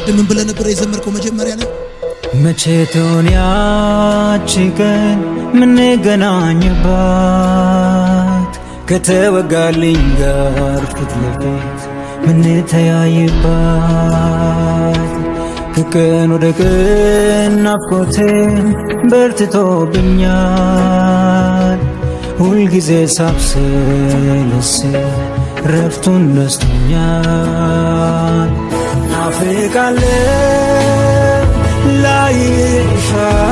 ቅድም ምን ብለህ ነበር የዘመርከው መጀመሪያ ላይ? መቼ ትሆን ያቺ ቀን ምንገናኝባት ከተወጋልኝ ጋር ፊት ለፊት ምንተያይባት ከቀን ወደ ቀን ናፍቆቴን በርትቶብኛል ሁልጊዜ ሳብሰለስል ረፍቱን ነስቶኛል ናፍቃለሁ ላይሽ